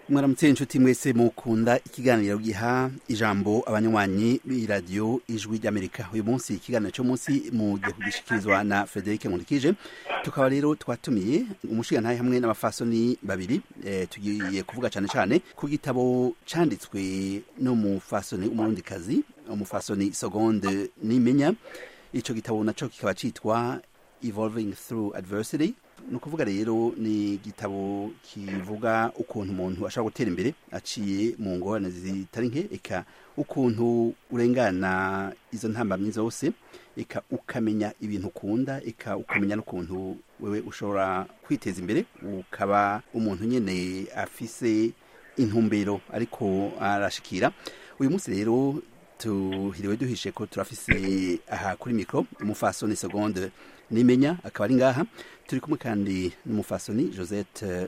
mwaramutse inshuti mwese mukunda ikiganiro giha ijambo abanywanyi b'iradiyo ijwi ry'amerika uyu munsi ikiganiro cyo munsi mugiye kugishikirizwa na frederic nkurikije tukaba rero twatumiye umushigantahe hamwe n'abafasoni babiri e, tugiye kuvuga cyane cyane ku gitabo canditswe n'umufasoni umurundikazi umufasoni segonde nimenya ico gitabo naco kikaba citwa evolving through adversity ni ukuvuga rero ni igitabo kivuga ukuntu umuntu ashobora gutera imbere aciye mu ngorane zitari nke eka ukuntu urengana izo ntambamyi zose eka ukamenya ibintu ukunda eka ukamenya n'ukuntu wewe ushobora kwiteza imbere ukaba umuntu nyine afise intumbero ariko arashikira uyu munsi rero tuhiriwe duhishe ko turafise aha kuri mikoro umufasoni segonde nimenya akaba ari ngaha turi kumwe kandi n'umufasoni josette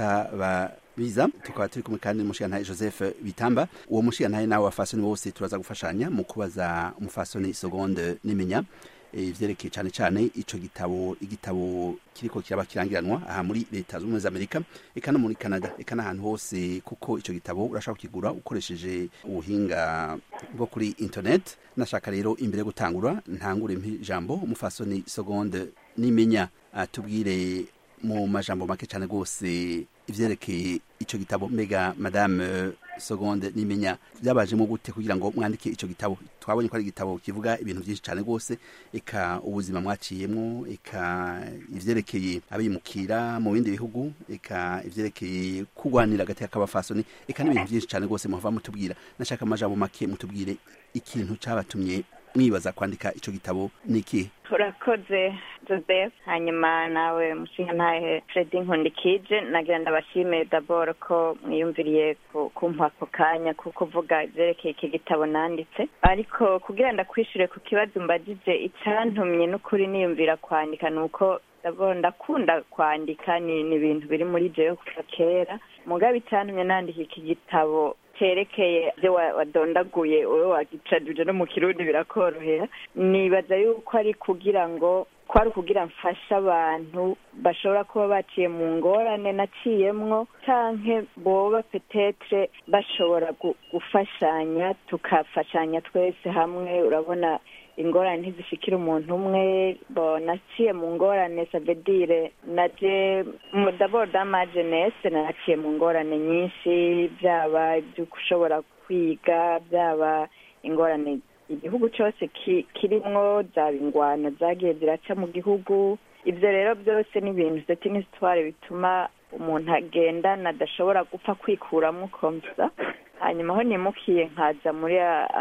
rutababiza tukaba turi kumwe kandi n'umushigantahe joseph bitamba uwo mushigantahe nawe abafasoni bose turaza gufashanya mu kubaza umufasoni segonde nimenya ivyerekeye cyane cyane ico gitabo igitabo kiriko kiraba kirangiranwa aha muri leta z'ubumwe z'amerika eka no muri canada eka n'ahantu hose kuko ico gitabo urashobora kukigura ukoresheje ubuhinga bwo kuri internet nashaka rero imbere yo gutangura ntangure ijambo umufasoni segonde nimenya atubwire mu majambo make cyane rwose ivyerekeye ico gitabo mbega madame segonde nimenya byabajemo gute kugira ngo mwandike ico gitabo twabonye ko ari igitabo kivuga ibintu byinshi cyane rwose eka ubuzima mwaciyemwo eka ivyerekeye abimukira mu bindi bihugu eka ivyerekeye kugwanira hagati y'akabafasoni eka n'ibintu byinshi cyane rwose muhava mutubwira nashaka amajambo make mutubwire ikintu cabatumye mwibaza kwandika ico gitabo niki urakoze joseph hanyuma nawe mushingantahe fredi nkundikije nagira ndabashimiye daboro ko mwiyumviriye kumpa ako kanya ko kuvuga ivyerekeye iki gitabo nanditse ariko kugira ndakwishure ku kibazo mbajije icantumye n'ukuri niyumvira kwandika ni uko daboro ndakunda kwandika ni ibintu biri muri jewe kuva kera mugabo icantumye nandika iki gitabo cerekeye ibyo wadondaguye wowe wagicajije no mu kirundi birakorohera nibaza yuko ari kugira ngo kwari ukugira mfashe abantu bashobora kuba baciye mu ngorane naciyemwo canke boba petetre bashobora gufashanya tukafashanya twese hamwe urabona ingorane ntizishikira umuntu umwe bo naciye mu ngorane savedire naje d'abord dama jeunesse naciye mu ngorane nyinshi byaba ibyo ushobora kwiga byaba ingorane igihugu cyose kirimwo zaba ingwano zagiye ziraca mu gihugu ibyo rero byose ni ibintu ndetse n'isitware bituma umuntu agendana adashobora gupfa kwikuramo komsa hanyuma aho nimukiye nkaza muri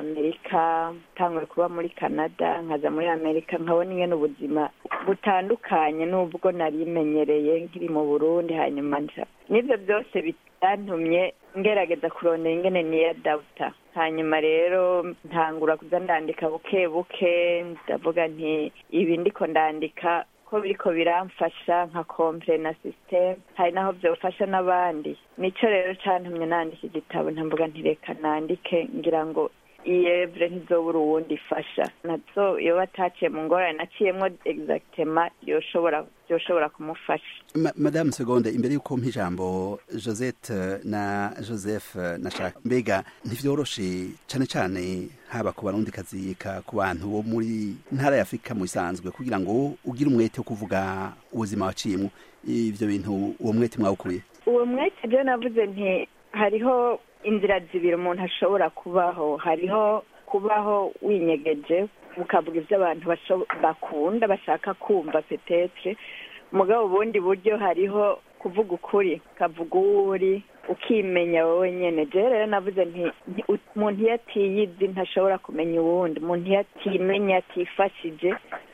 amerika ntangwe kuba muri canada nkaza muri amerika nkabona ingene ubuzima butandukanye n'ubwo narimenyereye nkiri mu burundi hanyuma n'ibyo byose bitantumye ngerageza kurondera ingene niya dawuta hanyuma rero ntangura kuza ndandika buke buke ndavuga nti ibi ndiko ndandika ko biriko biramfasha nka komple na systeme hari naho vyofasha n'abandi nico rero cantumye nandika igitabo ntamvuga ntireka nandike ngira ngo iyevure ntizobura uwundi ifasha nazo iyo bataciye mu ngorane naciyemwo exactement yoshobora byoshobora kumufasha Ma, madame segonde imbere y'uko mpa ijambo josette na joseph nashaka mbega ntivyoroshe cane cane haba ku barundikazi ka ku bantu bo muri ntara ya afurika mu bisanzwe kugira ngo ugire umwete wo kuvuga ubuzima waciyemwo ivyo bintu uwo mwete mwawukuye uwo mwete je navuze nti hariho inzira zibiri umuntu ashobora kubaho hariho kubaho winyegeje ukavuga ibyo abantu bakunda bashaka kumva petetre mugabo ubundi buryo hariho kuvuga ukuri ukavuga uwo uri ukimenya wowe nyine rero rero navuze nti umuntu iyo atiyizi ntashobora kumenya uwundi umuntu iyo atimenya atifashije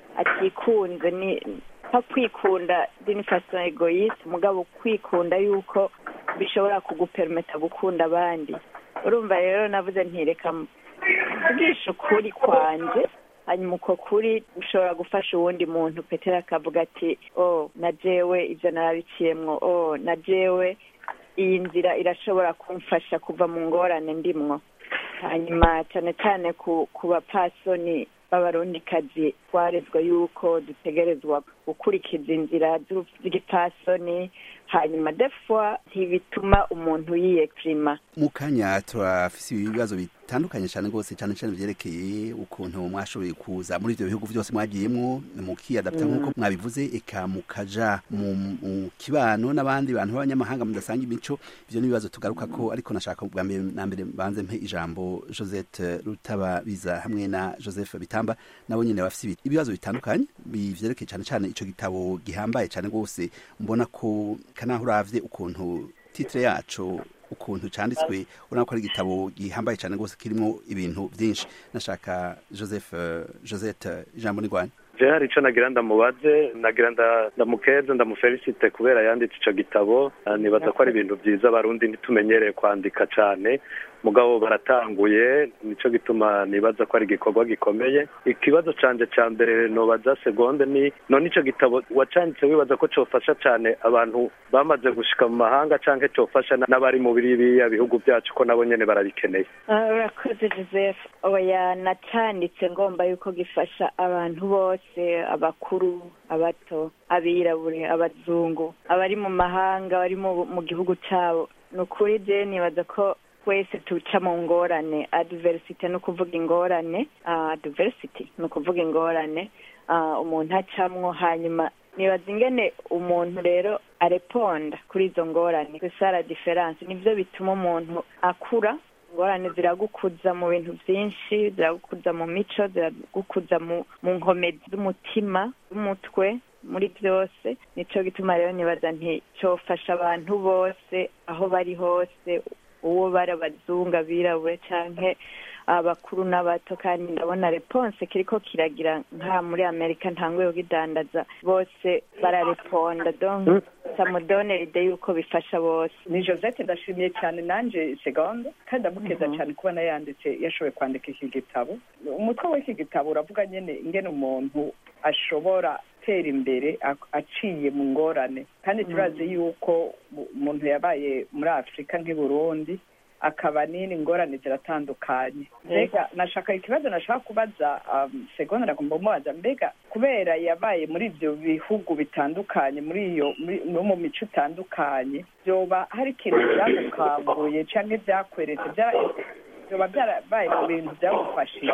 atikunze ni nko kwikunda dini faso egoyiste mugabo kwikunda yuko bishobora kugupermeta gukunda abandi urumva rero navuze ntireka mvugisha ukuri kwanje hanyuma uko kuri ushobora gufasha uwundi muntu petera akavuga ati oh na jewe ibyo narabiciyemwo oh na jewe iyi nzira irashobora kumfasha kuva mu ngorane ndimwo hanyuma cyane cyane ku bapasoni b'abarundikazi twarezwa yuko dutegerezwa gukurikiza inzira z'igipfasoni hanyuma defwa ntibituma umuntu yiyekirima mu kanya turafise ibibazo bitandukanye cyane rwose cyane cyane vyerekeye ukuntu mwashoboye kuza muri ivyo bihugu vyose mwagiyemwo mukiyadapta nk'uko mwabivuze eka mukaja mu kibano n'abandi bantu b'abanyamahanga mudasanga imico ivyo ni ibibazo tugaruka ko ariko nashaka bwa mbere na mbere banze mpe ijambo Josette Rutababiza hamwe na Joseph Bitamba nabo nyene bafise ibibazo bitandukanye bivyerekeye cyane cyane ico gitabo gihambaye cyane rwose mbona ko kanaho uravye ukuntu titre yaco ukuntu canditswe urabona ko ari igitabo gihambaye cyane rwose kirimo ibintu byinshi nashaka joseph josette ijambo ni rwanda je hari ico nagira ndamubaze nagira ndamukeze ndamufelicite kubera yanditse ico gitabo nibaza ko ari ibintu vyiza abarundi ntitumenyereye kwandika cane mugabo baratanguye nico gituma nibaza ko ari igikorwa gikomeye ikibazo canje ca mbere nobaza segonde ni none ico gitabo wacanditse wibaza ko cofasha cane abantu bamaze gushika mu mahanga canke cofasha n'abari mu biriya bihugu vyacu ko nabo nyene barabikeneye urakoze joseph oya nacanditse ngomba yuko gifasha abantu bose abakuru abato abirabure abazungu abari mu mahanga abari mu gihugu cabo ni ukuri je nibaza ko twese tuca mu ngorane adiversite ni ukuvuga ingorane adiversity ni ukuvuga ingorane umuntu acamwo hanyuma nibaza ingene umuntu rero areponda kuri izo ngorane gusara diferanse nivyo bituma umuntu akura ingorane ziragukuza mu bintu byinshi ziragukuza mu mico ziragukuza mu nkomezi z'umutima z'umutwe muri byose nico gituma rero nibaza nti cofasha abantu bose aho bari hose uwo bari abazungu abirabure canke abakuru n'abato kandi ndabona reponse kiriko kiragira nka muri amerika ntanguye kugidandaza bose barareponda donc samudonera ide yuko bifasha bose ni josette ndashimiye cyane nanje segonda kandi ndamukeza cyane kubona yanditse yashoboye kwandika iki gitabo umutwe w'iki gitabo uravuga nyene ingene umuntu ashobora gutera imbere aciye mu ngorane kandi turazi yuko umuntu yabaye muri afurika nk'i burundi akaba nini ingorane ziratandukanye mbega nashaka ikibazo nashaka kubaza segonda nagomba kumubaza mbega kubera yabaye muri ibyo bihugu bitandukanye muri iyo no mu mico itandukanye byoba hari ikintu byagukambuye cyangwa byakweretse byoba byarabaye mu bintu byagufashije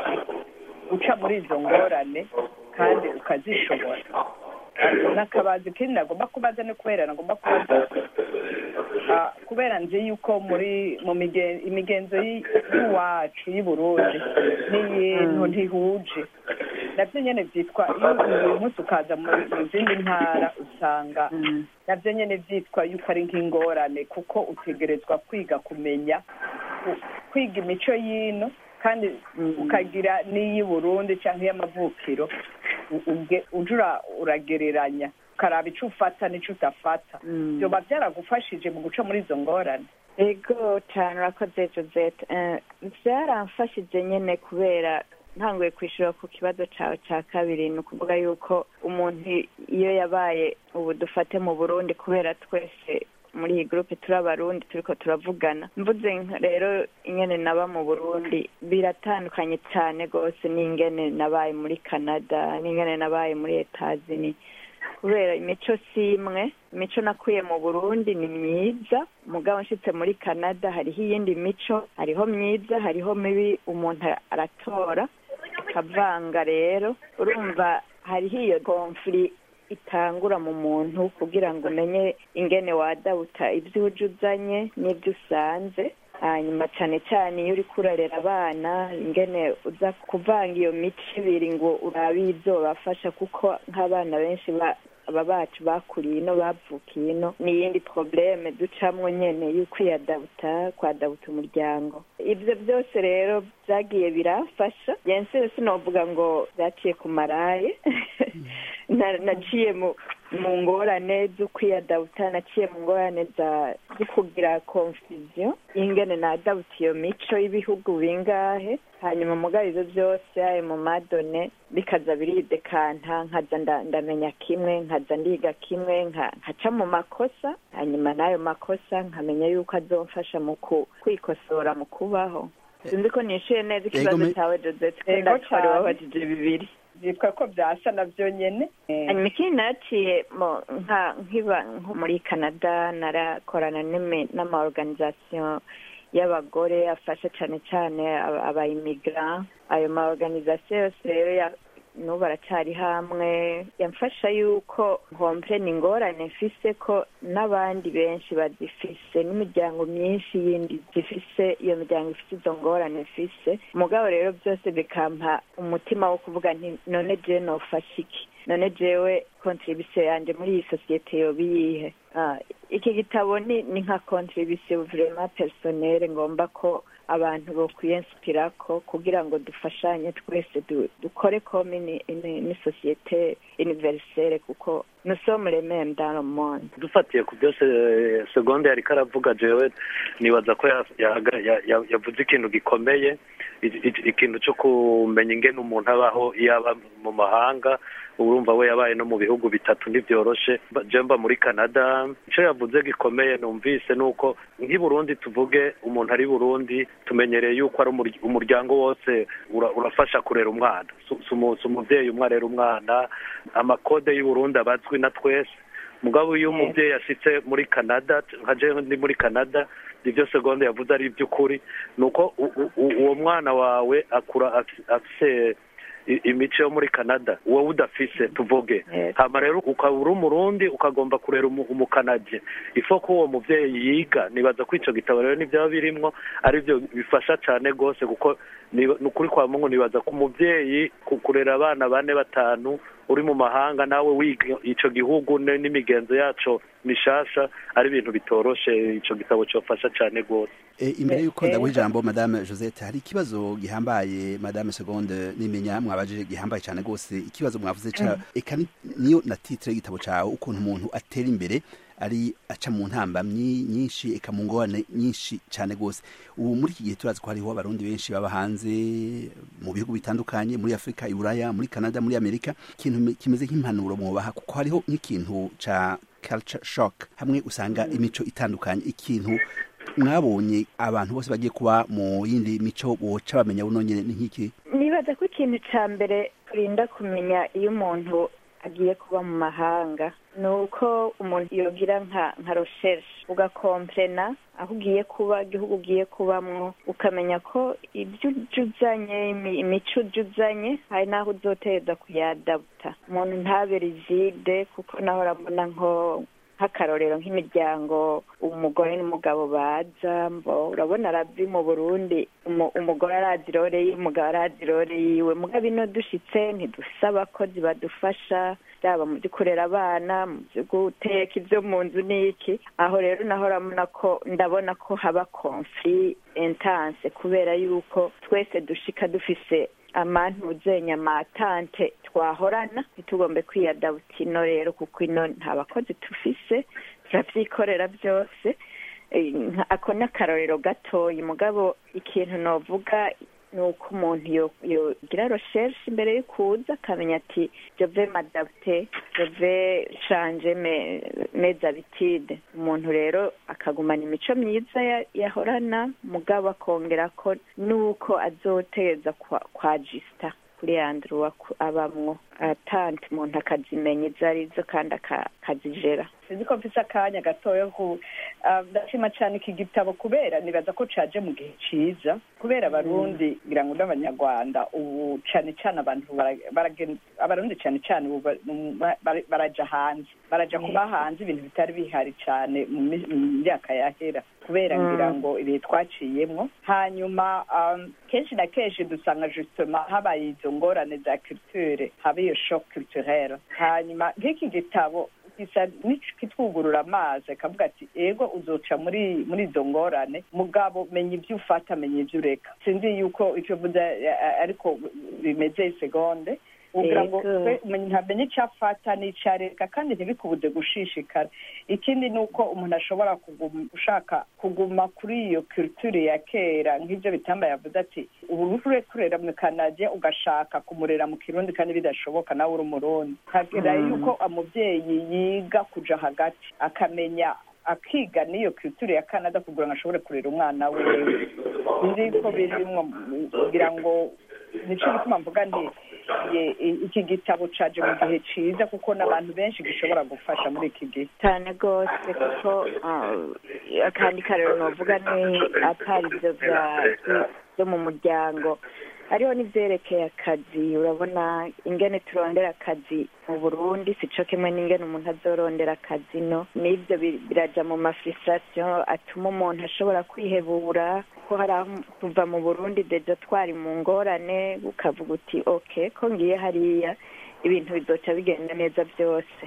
guca muri izo ngorane kandi ukazishobora nakabaza ikindi nagomba kubaza ni kubera nagomba kubaza kubera nzi yuko muri mu imigenzo y'iwacu y'i burundi n'iyintu ntihuje nabyo nyine byitwa iyo uyu munsi ukaza mu zindi ntara usanga nabyo nyine byitwa yuko ari nk'ingorane kuko utegerezwa kwiga kumenya kwiga imico y'ino kandi ukagira n'iy'i burundi cyangwa iy'amavukiro ujura uragereranya ukaraba icyo ufata n'icyo udafata byoba byaragufashije mu guca muri izo ngorane ego cyane urakoze josette byaramfashije nyine kubera ntanguye kwishyura ku kibazo cyawe cya kabiri ni ukuvuga yuko umuntu iyo yabaye ubu dufate mu burundi kubera twese muri iyi gurupe turi abarundi turiko turavugana mvuze rero ingene naba mu burundi biratandukanye cyane rwose n'ingene nabaye muri canada n'ingene nabaye muri etazini kubera imico si imwe imico nakuye mu burundi ni myiza mugabo nshitse muri canada hariho iyindi mico hariho myiza hariho mibi umuntu aratora akavanga rero urumva hariho iyo konfuri itangura mu muntu kugira ngo umenye ingene wadawuta ibyo uje uzanye n'ibyo usanze hanyuma cyane cyane iyo uri kurarera abana ingene uza kuvanga iyo mico ibiri ngo urabe ibyo bafasha kuko nk'abana benshi aba bacu bakuriye ino bavukiye ino ni iyindi probleme ducamwo nyene y'ukwiyadabuta kwadabuta umuryango ibyo byose rero byagiye birafasha yense sinovuga ngo byaciye ku maraye naciye mu mu ngorane zo kwiyadabuta naciye mu ngorane zo kugira confusion ingene nadabuta iyo mico y'ibihugu bingahe hanyuma mugabo ivyo byose ayo mu madone bikaza biridekanta nkaza ndamenya kimwe nkaza ndiga kimwe nkaca mu makosa hanyuma n'ayo makosa nkamenya yuko azomfasha mu kwikosora mu kubaho sinzi ko nishuye neza ikibazo cyawe joseph ndakora wabajije bibiri byitwa ko byasa navyo nyene Eh, hanyuma ikindi naraciye mo nka nkiba nko muri canada narakorana n'imi- n'amaorganisation y'abagore afasha cyane cyane aba- abayimigran ayo maorganisation yose rero ya- n'ubu aracyari hamwe yamfasha yuko nkompe ni ingorane mfise ko n'abandi benshi bazifise n'imiryango myinshi yindi zifise iyo miryango ifite izo ngorane mfise mugabo rero byose bikampa umutima wo kuvuga nti none je nofasha iki none jewe contribution yanje muri iyi sosiyete yoba iyihe Ah, iki gitabo ni ni nka contribution vraiment personnelle ngomba ko abantu bokwiyensipirako kugira ngo dufashanye twese du- dukore comme ni, ni, ni société universelle kuko nous sommes les mêmes dans le monde dufatiye ku byose eh, segonde yari karavuga jewe nibaza ko ya- yahaga- ya- ya- yavuze ikintu gikomeye i- i- ikintu cyo kumenya ingene umuntu abaho iyo aba mu mahanga urumva we yabaye no mu bihugu bitatu ntibyoroshe Ba- je mba muri canada icyo yavuze gikomeye numvise ni uko nk'i burundi tuvuge umuntu ari burundi tumenyereye yuko ari umur- umuryango wose ura- urafasha kurera umwana Si- si umu- si umuvyeyi umwe arera umwana amakode y'u burundi abazwi na twese mugabo iyo umubyeyi ashitse muri canada nka jewe ndi muri canada ibyo segonde yavuze ari iby'ukuri ni uko u- u- u- uwo mwana wawe akura afi- afise i- imico yo muri canada wowe udafise tuvuge Yes. hama rero ukaba uri umurundi ukagomba kurera umu- umukanadye ifo ko uwo muvyeyi yiga nibaza ko ico gitabo rero nivyaba birimwo ari byo bifasha cane rwose kuko ni ni ukuri kwa mungu nibaza ko umuvyeyi ku- kurera abana bane batanu uri mu mahanga nawe wiga ico gihugu ne- n'imigenzo yaco mishasha ari ibintu bitoroshe ico gitabo cofasha cane rwose E, imbere Eh, y'uko eh, ndaguha ijambo madame josette hari ikibazo gihambaye madame seconde nimenya mwabajije gihambaye cyane rwose ikibazo mwavuze ca eka ni- niyo na titre y'igitabo cawe ukuntu umuntu atera imbere ari aca mu ntambamyi nyinshi eka mu ngorane nyinshi cyane rwose ubu muri iki gihe turazi ko hariho abarundi benshi baba hanze mu bihugu bitandukanye muri afurika i buraya muri canada muri amerika ikintu mi- kimeze nk'impanuro mwobaha kuko hariho nk'ikintu ca culture shock hamwe usanga imico itandukanye ikintu mwabonye abantu bose bagiye kuba mu yindi mico boca bamenya buno nyene ni nk'iki nibaza ko ikintu ca mbere turinda kumenya iyo umuntu agiye kuba mu mahanga ni uko umuntu yogira nka nka recherche ugakomplena aho ugiye kuba igihugu ugiye kubamwo ukamenya ko ibyo ujuzanye imi- imico ujuzanye hari n'aho uzoteza kuyadabuta umuntu ntabe rigide kuko naho urabona nko nk'akarorero nk'imiryango umugore n'umugabo baza mbo urabona arabi mu burundi umu- umugore arazi irore yiwe umugabo arazi irore yiwe mugabo ino dushitse ntidufise abakozi badufasha byaba mu byo kurera abana mu byo guteka ibyo mu nzu n'iki aho rero naho urabona ko ndabona ko haba conflit intense kubera yuko twese dushika dufise amantuzenya amatante twahorana ntitugombe kwiyadabuta ino rero kuko ino nta bakozi tufise turavyikorera byose Eh, nka- ako ni akarorero gatoya mugabo ikintu novuga ni uko umuntu yo- yogira recherche imbere yo kuza akamenya ati je vais m'adapter je vais changer mes mes habitudes umuntu rero akagumana imico myiza ya- yahorana mugabo akongera ko nuko azoteza kwa, kwa jista kuri andrew abamwo atante umuntu akazimenya izo arizo kandi aka- akazijera sinzi ko mfise akanya gatoya ku ah, ndashima cyane iki gitabo kubera nibaza ko caje mu gihe ciza kubera abarundi ngira ngo n'abanyarwanda ubu cane cane abantu bara- baragen- abarundi cane cane ubu ba- mu- bara- baraja hanze baraja kuba hanze ibintu bitari bihari cane mu mi- mu myaka yahera kubera Mm. ngira ngo ibihe twaciyemwo hanyuma um, kenshi na kenshi dusanga justement habaye izo ngorane za culture haba iyo shock culturelle hanyuma nk'iki gitabo gisa kitwugurura amazi akavuga ati ego uzoca muri muri izo ngorane mugabo menya ibyo ufata menya ibyo ureka sinzi yuko icyo mvuze eh, ariko bimeze isegonde ugira ngo Ego. twe umuntu ntamenye icyo afata n'icyo areka kandi ntibikubuze gushishikara ikindi ni uko umuntu ashobora kuguma ushaka kuguma kuri iyo culture ya kera nk'ibyo bitamba yavuze ati ubu ure kurera mu kanage ugashaka kumurera mu kirundi kandi bidashoboka nawe uri umurundi hagera Mm. yuko umubyeyi yiga kuja hagati akamenya akiga n'iyo culture ya canada kugira ngo ashobore kurera umwana wiwe nzi ko birimwo kugira ngo nico gituma mvuga nti iki gitabo caje mu gihe ciza kuko n'abantu benshi gishobora gufasha muri iki gihe cyane rwose kuko akandi karero novuga ni atari ibyo byo mu muryango hariho n'ibyerekeye akazi urabona ingene turondera akazi mu burundi si cyo kimwe n'ingene umuntu azorondera akazi no n'ibyo biraja mu mafirisitasiyo atuma umuntu ashobora kwihebura ko hari aho kuva mu burundi deja twari mu ngorane ukavuga uti oke ko ngiye hariya ibintu bizoca bigenda neza byose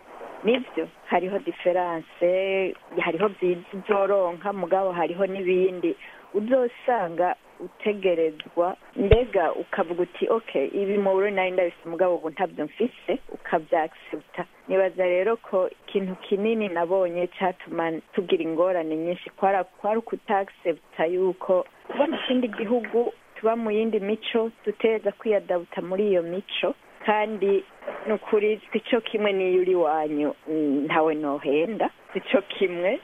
nibyo hariho diferanse hariho byiza uzoronka mugabo hariho n'ibindi uzosanga utegerezwa mbega ukavuga uti ok ibi mu buryo nari ndabise umugabo ubu ntabyo mfise ukabyakisebuta nibaza rero ko ikintu kinini nabonye cyatuma tugira ingorane nyinshi kwari ukutakisebuta yuko tuba mu kindi gihugu tuba mu yindi mico duteza kwiyadabuta muri iyo mico kandi ni ukuri si cyo kimwe n'iyo uri wanyu ntawe nohenda si cyo kimwe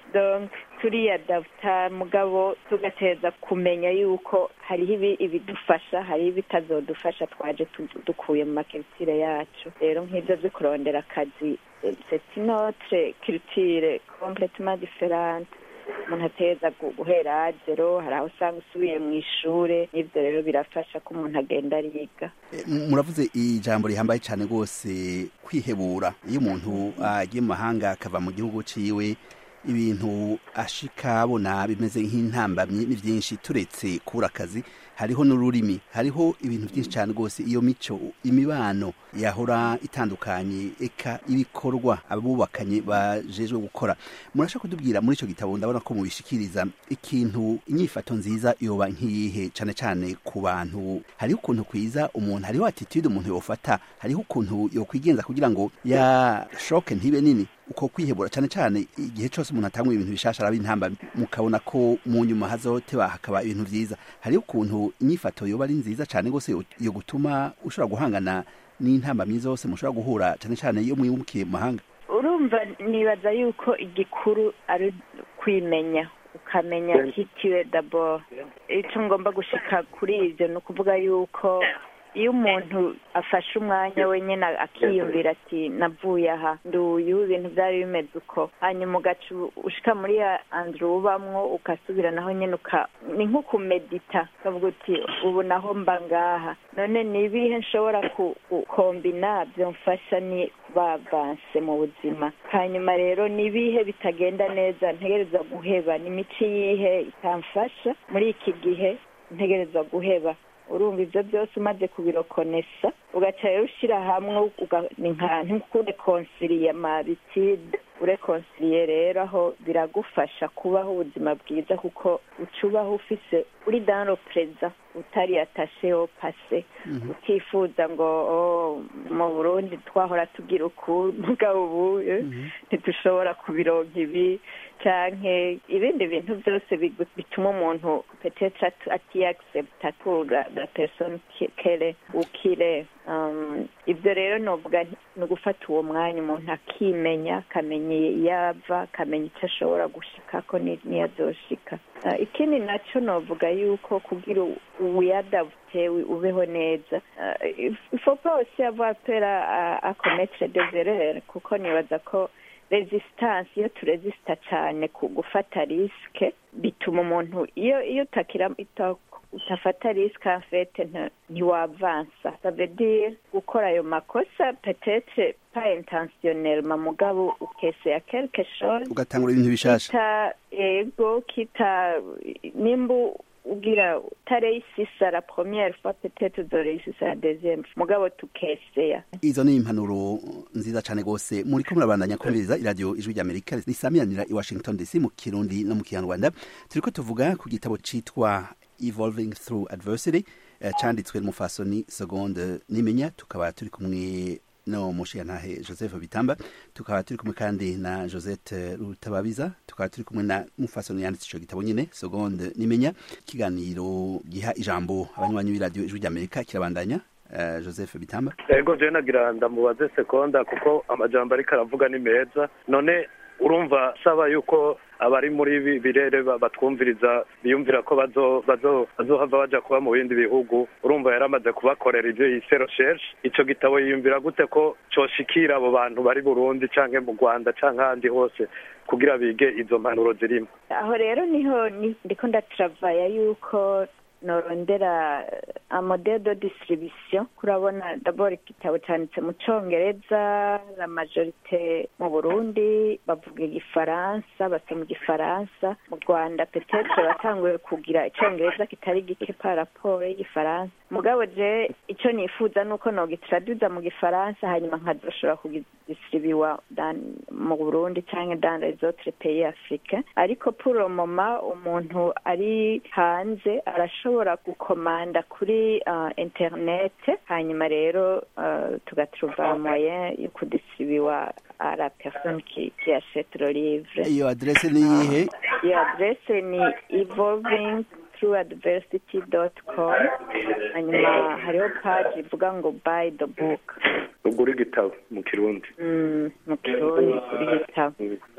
turiyadabuta mugabo tugateza kumenya yuko hariho ibidufasha hariho ibitazodufasha twaje dukuye mu makiritire yacu rero nk'ibyo byo kurondera akazi seti notre kiritire kompletema diferante umuntu ateza guhera zero hari aho usanga usubiye mu ishuri n'ibyo rero birafasha ko umuntu agenda ariga muravuze ijambo rihambaye cyane rwose kwihebura iyo umuntu agiye mu mahanga akava mu gihugu ciwe ibintu ashika abona bimeze nk'intambamyi ni byinshi turetse kubura akazi hariho n'ururimi hariho ibintu byinshi cyane rwose iyo mico imibano yahora itandukanye eka ibikorwa abubakanye bajejwe gukora murashaka kutubwira muri icyo gitabo ndabona ko mubishikiriza ikintu inyifato nziza yoba nk'iyihe cyane cyane ku bantu hariho ukuntu kwiza umuntu hariho attitude umuntu yofata hariho ukuntu yokwigenza kugira ngo ya shoke ntibe nini uko kwihebura cyane cyane igihe cyose umuntu atangwa ibintu bishasha araba intamba mukabona ko mu nyuma hazoteba hakaba ibintu byiza hariho ukuntu inyifato yoba ari nziza cyane rwose yo gutuma ushobora guhangana n'intamba myiza yose mushobora guhura cyane cyane iyo mwimukiye mu mahanga urumva nibaza yuko igikuru ari kwimenya ukamenya hitiwe dabo icyo ngomba gushika kuri ibyo ni ukuvuga yuko iyo umuntu afashe umwanya wenyine akiyumvira ati navuye aha nduyu ibintu byari bimeze uko hanyuma ugaca ushika muri anduru ubamwo ugasubira naho nyine ni nko kumedita ukavuga uti ubu naho mba ngaha none ni ibihe nshobora gukombina byamfasha ni kuba avanse mu buzima hanyuma rero ni ibihe bitagenda neza ntegereza guheba ni imico yihe itamfasha muri iki gihe ntegereza guheba urumva ibyo byose umaze kubirokonesa ugaca rero ushyira hamwe ni nka urekonsiriye amabitide urekonsiriye rero aho biragufasha kubaho ubuzima bwiza kuko uca ubaho ufise uri dano perezida utari atasheho pase utifuza ngo mu burundi twahora tugira uku mugabo ubu ntidushobora kubironka ibi canke ibindi bintu byose bituma umuntu petetre atiyagisepta tura la persone kere ukire ibyo rero novuga ni ugufata uwo mwanya umuntu akimenya akamenya iyo ava akamenya icyo ashobora gushikako n'iyo azoshika ikindi nacyo novuga yuko kugira wiyadabute ubeho neza ifo pas aussi avoir peur à commettre des erreurs kuko nibaza ko resistance iyo turesista cyane ku gufata risike bituma umuntu iyo iyo utakira utafata risike afete ntiwavansa savedire gukora ayo makosa petetre pa intentionnellement mugabo ukesea quelque chose ugatangura ibintu bishasha kita ego kita nimba ugira utareisisa la première fois peut-être uzoreisisa la deuxième mugabo tukeseya izo ni impanuro nziza cyane rwose muri ko murabandanya kumviriza iradiyo ijwi ry'amerika risamiranira i washington dc mu kirundi no mu kinyarwanda turiko tuvuga ku gitabo citwa evolving through adversity uh, canditswe n'umufasoni seconde nimenya tukaba turi kumwe no mushiyantahe joseph bitamba tukaba turi kumwe kandi na josette rutababiza tukaba turi kumwe na mufasoni yanditse ico gitabo nyene seconde nimenya ikiganiro giha ijambo abanywanyi b'iradiyo ijwi ry'amerika kirabandanya uh, joseph bitamba ego je nagira ndamubaze seconda kuko amajambo ariko aravuga ni meza none urumva saba yuko abari muri ibi birere ba- batwumviriza biyumvira ko bazo- bazo- bazohava baja kuba mu bindi bihugu urumva yaramaze kubakorera ivyo yise recherche ico gitabo yiyumvira gute ko coshikira abo bantu bari burundi canke mu rwanda canke ahandi hose kugira bige izo mpanuro zirimo aho rero niho ni- ndiko ndataravaya yuko norondera amodele de distribution kurabona dabord igitabo canditse mu congereza la majorite mu burundi bavuga igifaransa basoma igifaransa mu rwanda petetre batanguye kugira icongereza kitari gike par rapport y'igifaransa mugabo je ico nifuza nuko nogitradwiza mu gifaransa hanyuma nkazoshobora kugidistribuwa dan- mu burundi canke dans les autres pays africains ariko pour le moment umuntu ari hanze arashobora gukomanda kuri uh, internet hanyuma rero uh, tugatrouva moyen yo kudistribuwa à la personne qui, qui achète le livre iyo adresse ni iyihe iyo adresse ni evolving through adversity dot com hanyuma hariho page ivuga ngo buy the book ugura igitabo mu kirundi Mm, mu kirundi kuri gitabo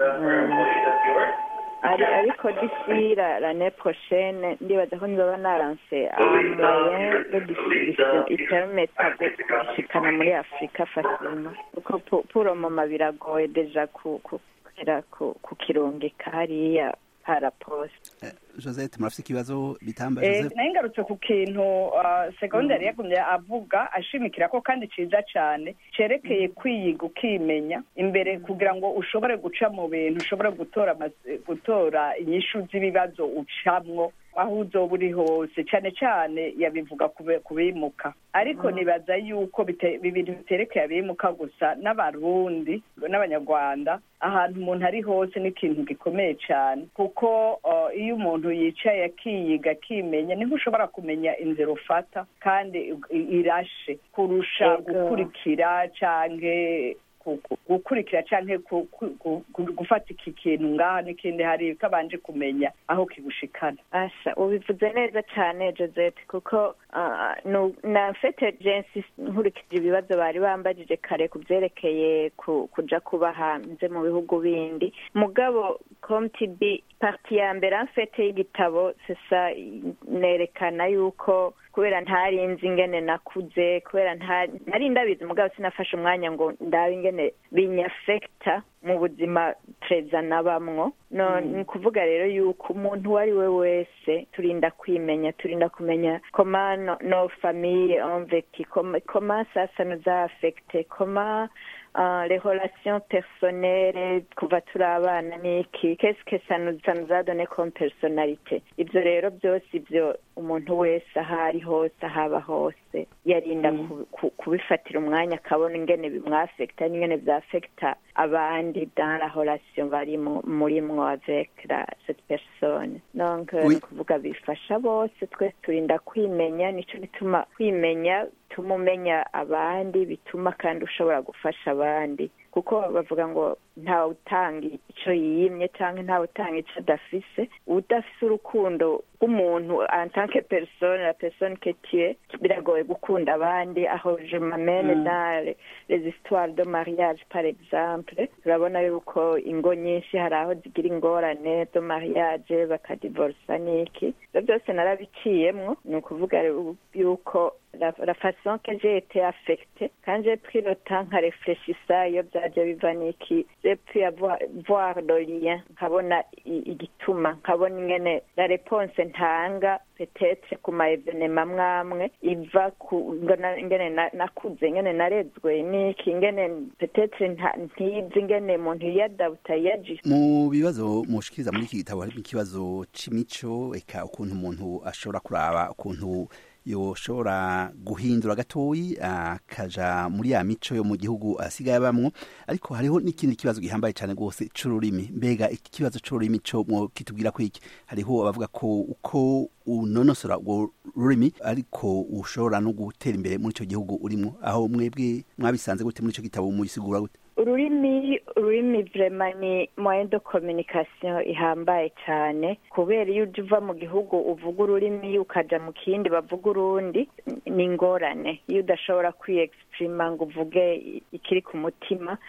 ari ariko d'ici la l'année prochaine ndibaza ko nzoba naranse un moyen de distribution ipermeta gushikana muri afurika facilement kuko pour- pour le moment biragoye deja ku- ku- kugira ku- kukirungika hariya para poste josette murafite ikibazo bitamba Eh, joseph nayo ngarutse ku kintu uh, segonderi yagumye avuga ashimikira ko kandi ciza cane cerekeye kwiyiga ukimenya imbere kugira ngo ushobore guca mu bintu ushobore gutora amaz- gutora inyishu z'ibibazo ucamwo aho uzoba uri hose cane cane yabivuga kube- kubimuka ariko nibaza yuko bite- ibintu biterekeye abimuka gusa n'abarundi n'abanyarwanda ahantu umuntu ari hose ni ikintu gikomeye cane kuko uh, iyo umuntu yicaye akiyiga akimenya niho ushobora kumenya inzira ufata kandi i- irashe kurusha Yego. gukurikira canke ku- ku- gukurikira canke ku- ku- ku- ku- gufata iki kintu ngaha n'ikindi hari kabanje kumenya aho kigushikana asha ubivuze neza cyane josette kuko ah, nu- na mfete jensi nkurikije ibibazo bari bambajije kare ku byerekeye ku- kuja kuba hanze mu bihugu bindi mugabo comtb parti ya mbere amfete y'igitabo sesa nerekana yuko kubera ntarinzi ingene nakuze kubera nta- nari ndabizi mugabo sinafashe umwanya ngo ndabe ingene binyafekta mu buzima treza nabamwo no ni ukuvuga rero yuko umuntu uwo ari we wese turinda kwimenya turinda kumenya koma no, no famille ont vécu comment comment ça ça nous a affecté comment uh, les relations personnelles kuva turi abana niki qu'est-ce que ça nous ça nous a donné comme personnalité ivyo rero byose ivyo umuntu wese aho ari hose ahaba hose yarinda ku- ku- kubifatira umwanya akabona ingene bimwafekta n'ingene vyafekta abandi dans la relation bari mu- murimwo avec la, cette personne donc Oui. ni ukuvuga bifasha bose twese turinda kwimenya nico gituma kwimenya bituma umenya abandi bituma kandi ushobora gufasha abandi kuko bavuga ngo ntawe utanga icyo yiyimye cyangwa ntawe utanga icyo adafise udafise urukundo rw'umuntu en tant que personne la personne que tu es biragoye gukunda abandi aho je m'amène dans les- les histoires de mariage par exemple turabona yuko ingo nyinshi hari aho zigira ingorane de mariage bakadivorsa n'iki ibyo byose narabiciyemwo ni ukuvuga rero yuko la, la façon que j'ai été affectée quand j'ai pris le temps nka réfléchissa iyo byaje biva n'iki j'ai pu avoir, voir le lien nkabona i- igituma nkabona ingene la réponse ntanga peut-être ku ma evenema mwamwe iva ku ngona- ingene na- nakuze ingene narezwe n'iki ingene peut-être nta- ntizi ingene umuntu yiyadabuta yiyaji mu bibazo mushikiriza muri iki gitabo harimo ikibazo c'imico eka ukuntu umuntu ashobora kuraba ukuntu yoshobora guhindura gatoyi akaja muri ya mico yo mu gihugu asigaye abamwo ariko hariho n'ikindi kibazo gihambaye cyane rwose c'ururimi mbega iki kibazo c'ururimi co mwo kitubwira ko iki hariho abavuga ko uko unonosora urwo rurimi ariko ushobora no gutera imbere muri ico gihugu urimo aho mwebwe mwabisanze gute muri ico gitabo muyisigura gute ururimi ururimi vrema ni moyen de communication ihambaye cyane kubera iyo uje uva mu gihugu uvuga ururimi ukaja mu kindi bavuga urundi ni ingorane iyo udashobora kwiyexprima ngo uvuge ikiri ku mutima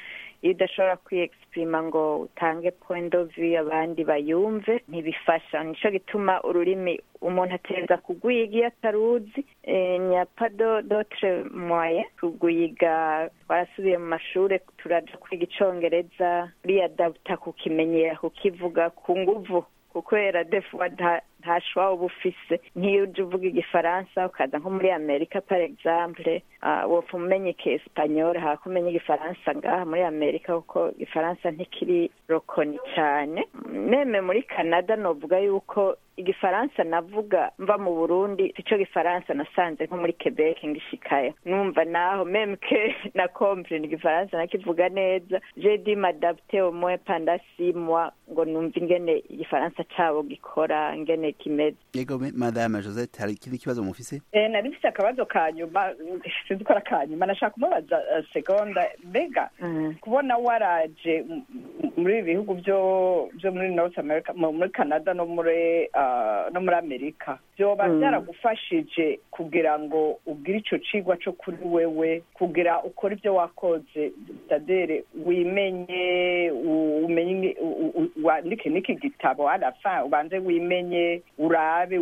iyo udashobora kwiyexprima ngo utange point of view abandi bayumve ntibifasha nico gituma ururimi umuntu ateza kugwiga iyo ataruzi nyapado dotre moye kugwiga twarasubiye mu mashuri turaja kwiga icongereza uriyadabuta kukimenyera kukivuga ku nguvu kukwera defuwa nta shwa uba ufise nk'iyo uje uvuga igifaransa ukaza nko muri amerika par exemple wopfa umenya ikiespanyol hako umenya igifaransa ngaha muri amerika kuko igifaransa ntikiri rokoni cane meme muri canada novuga yuko igifaransa navuga mva mu burundi sico gifaransa nasanze nko muri quebec ngishikayo numva naho meme ke na comprene igifaransa nakivuga neza je di m'adapter au moins pendant six mois ngo numva ingene igifaransa cabo gikora ingene kimeze yego madame josette hari ikindi kibazo mufise eh nari mfise akabazo ka nyuma sinzi ko ari ka nyuma nashaka kumubaza uh, segonda mbega Mm. kubona waraje m- m- muri ibi bihugu byo byo muri north america mu- muri canada no muri uh, no muri amerika byoba Mm. byaragufashije kugira ngo ugire ico cigwa co kuri wewe kugira ukore ibyo wakoze tadere wimenye u- umenye u- u- u- wandike n'iki gitabo arafa ubanze wimenye urabe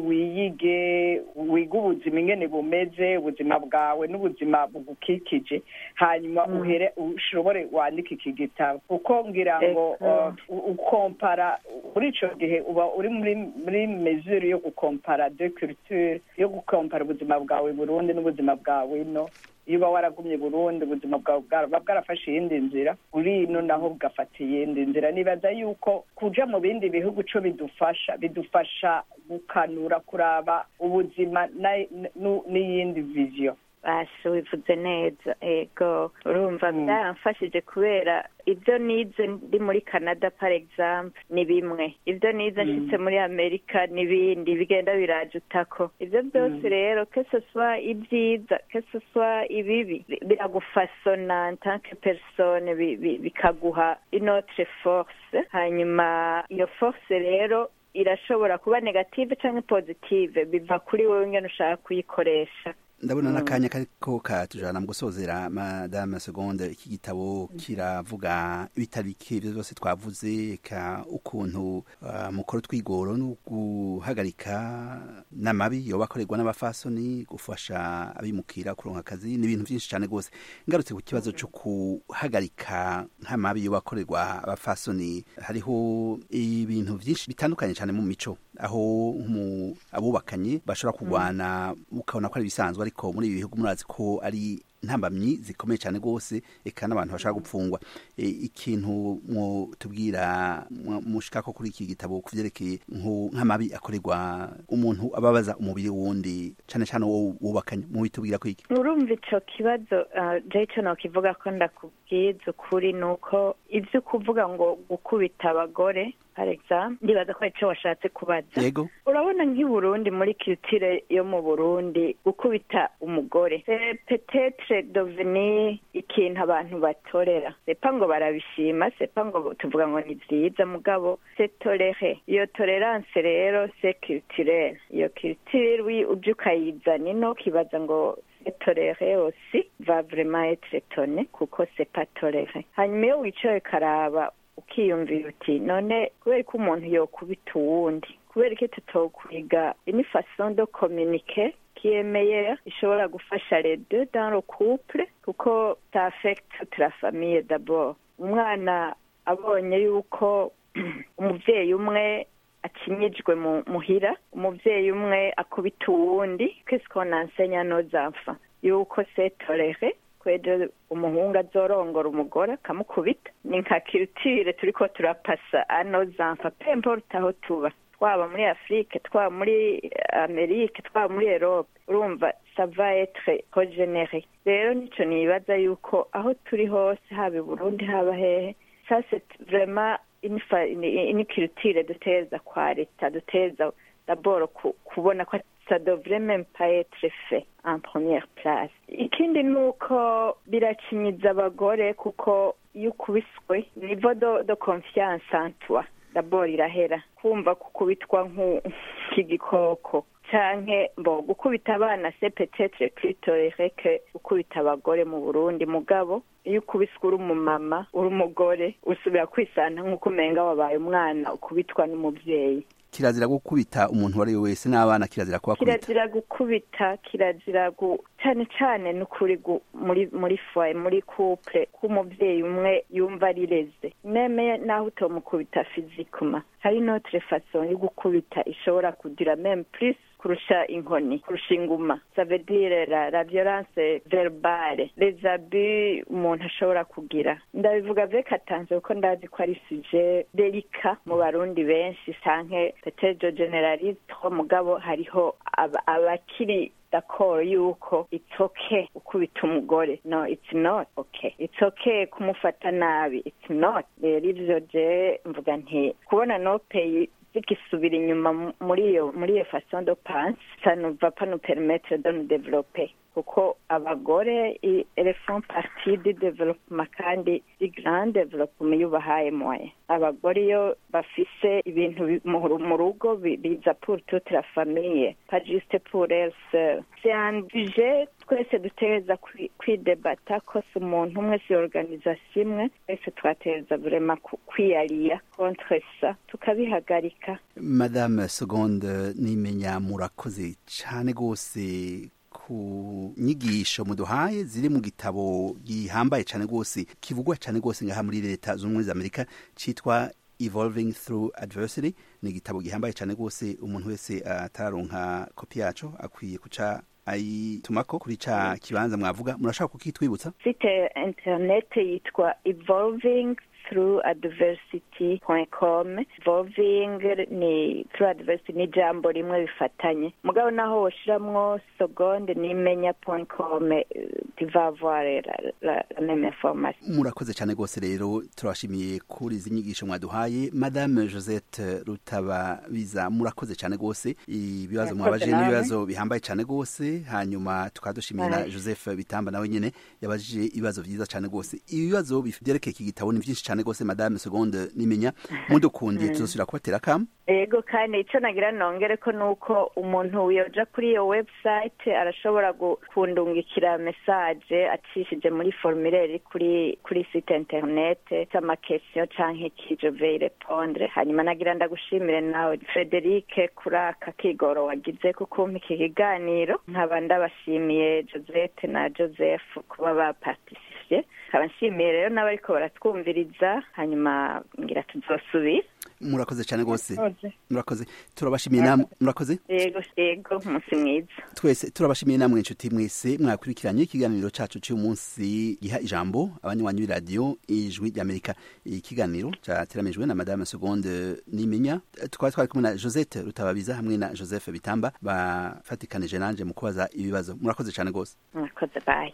wiyige wige ubuzima ingene bumeze ubuzima bwawe n'ubuzima bugukikije hanyuma Mm. uhere ushobore wandike iki gitabo kuko ngira ngo Eko. uh, u- ukompara muri ico gihe uba uri muri muri mesure yo gukompara de culture yo gukompara ubuzima bwawe burundi n'ubuzima bwawe ino iyo uba waragumye burundi ubuzima bwawe bwa- buba bwarafashe iyindi nzira uri ino naho bugafata iyindi nzira nibaza yuko kuja mu bindi bihugu co bidufasha bidufasha gukanura kuraba ubuzima na- nu- n'iyindi vision basha wivuze neza ego urumva Mm. byaramfashije kubera ibyo nize ndi muri canada par exemple ni bimwe ibyo nize Mm. nshitse muri amerika n'ibindi bigenda biraje utako ibyo byose Mm. rero que ce soit ibyiza que ce soit ibibi bi- biragufasona en tant que personne bi- bi- bikaguha inotre force hanyuma iyo force rero irashobora kuba negative cyangwa positive biva kuri wowe ngene ushaka kuyikoresha ndabona Mm. n'akanya kariko katujana mu gusozera madame segonde iki gitabo kiravuga ibitariki ibyo byose twavuze ka ukuntu uh, mukora utwigoro no guhagarika n'amabi yoba akorerwa n'abafasoni gufasha abimukira kuronka akazi n'ibintu byinshi cyane rwose ngarutse ku kibazo cyo guhagarika nk'amabi yoba akorerwa abafasoni hariho ibintu byinshi bitandukanye cyane mu mico aho nk'umu- abubakanye bashobora kurwana ukabona ko ari ibisanzwe ariko muri ibi bihugu murazi ko ari ntambamyi zikomeye cyane rwose eka n'abantu bashaka gupfungwa e, ikintu mwo tubwira mwa- mushika ko kuri iki gitabo kuvyerekeye nko- nk'amabi akorerwa umuntu ababaza umubiri wundi cane cane uwo wubakanye mu bitubwira ko iki urumva ico kibazo uh, jeco nokivuga ko ndakubwiza ukuri ni uko ivyo kuvuga ngo gukubita abagore par exemple ndibaza ko arico washatse kubaza yego urabona nk'i burundi muri culture yo mu burundi gukubita umugore c'est peut-être devenu ikintu abantu batorera sepa ngo barabishima sepa ngo tuvuga ngo ni vyiza mugabo c'est toléré iyo tolerance rero c'est culturel iyo culture wi uje ukayizana ino ukibaza ngo c'est toléré aussi va vraiment être étonné kuko c'est pas toléré hanyuma iyo wicaye ukaraba ukiyumvira uti none kubera ko umuntu yokubita uwundi kubera ko tutokwiga une façon de communiquer qui est meilleure ishobora gufasha les deux dans le couple kuko ça affecte toute la famille d'abord umwana abonye yuko umuvyeyi umwe akinyijwe mu muhira umuvyeyi umwe akubita uwundi qu'est-ce qu'on enseigne à nos enfants yuko c'est toléré kwejo umuhungu azorongora umugore akamukubita ni nka kirutire turiko turapasa ano zamfa pemporte aho tuba twaba muri afurike twaba muri amerike twaba muri erope urumva sava etre regenere rero nico nibaza yuko aho turi hose haba i burundi haba hehe ça c'est vraiment une fa- une une culture duteza kwa leta duteza d'abord ku- kubona ko ça devrait même pas être fait en première place ikindi ni uko birakinyiza abagore kuko iyo ukubiswe niveau de, de confiance en toi daboro irahera kumva gukubitwa nk'igikoko canke mbo gukubita abana se petetre plutolere que gukubita abagore mu burundi mugabo iyo ukubiswe uri umumama uri umugore usubira kwisana nk'uko umenga wabaye umwana ukubitwa n'umuvyeyi kirazira gukubita umuntu uwo ari we wese n'abana kirazira kubakubita kirazira gukubita kirazira gu cane cane n'ukuri muri muri foye muri couple k'umuvyeyi umwe yumva arireze meme naho utomukubita fizikuma hari notre façon yo gukubita ishobora kugira meme plus kurusha inkoni kurusha inguma ça veut dire la, la violence verbale les abus umuntu ashobora kugira ndabivuga avec attention kuko ndazi ko ari sujet delika mu barundi benshi canke peut-être generalise trop mugabo hariho abakiri d'accord yuko it's okay ukubita umugore no it's not okay it's okay kumufata nabi it's not rero ivyo je mvuga nti kubona no pay zikisubira inyuma muri iyo muri iyo façon de pense ça ne va pas nous permettre de nous développer kuko abagore elles font partie du développement kandi du grand développement iyo ubahaye moyen abagore iyo bafise ibintu mu rugo biza pour toute la famille pas juste pour elles seules c'est un budget twese dutegereza kwidebata ko si umuntu umwe si organisation imwe twese twategereza vraiment kwiyariya contre ça tukabihagarika madame seconde nimenya murakoze cane gose ku nyigisho muduhaye ziri mu gitabo gihambaye cyane rwose kivugwa cyane rwose ngaha muri leta zunze ubumwe za amerika cyitwa evolving through adversity ni igitabo gihambaye cyane rwose umuntu wese atararonka kopi yaco akwiye kuca ayitumako kuri ca kibanza mwavuga murashaka kukitwibutsa site internet yitwa evolving through adversity.com evolving ni through adversity ni jambo rimwe bifatanye mugabo naho woshiramwo seconde nimenya .com tu vas avoir la, la, la même information murakoze cyane rwose rero turabashimiye kuri izi nyigisho mwaduhaye madame Josette Rutababiza murakoze cyane rwose ibibazo mwabaje n'ibibazo bihambaye cyane rwose hanyuma tukadushimira na Joseph Bitamba nawe nyene yabajije ibibazo vyiza cyane rwose ibibazo byerekeye iki gitabo ni byinshi cyane rwose madame seconde nimenya mudukundiye tuzosubira kubatera kama ego kandi icyo nagira nongere ko nuko umuntu yoja kuri iyo website arashobora kundungikira message acishije muri formulaire kuri kuri site internet amakesiyo canke iki je vais répondre hanyuma nagira ndagushimire nawe Frederic kuri aka kigoro wagize kukumpa iki kiganiro nkaba ndabashimiye Josette na Joseph kuba baparticipiye nkaba nshimiye rero n'abariko baratwumviriza hanyuma ngira tuzosubira murakoze cyane rwose murakoze turabashimiye namwe murakoze yego yego umunsi mwiza twese turabashimiye namwe inshuti mwese mwakurikiranye ikiganiro cacu cy'uyu munsi giha ijambo abanywanyi b'iradiyo ijwi ry'amerika ikiganiro cyateramijwe na madame seconde nimenya twari twari kumwe na josette rutababiza hamwe na joseph bitamba bafatikanije nanje mu kubaza ibibazo murakoze cyane rwose murakoze bayi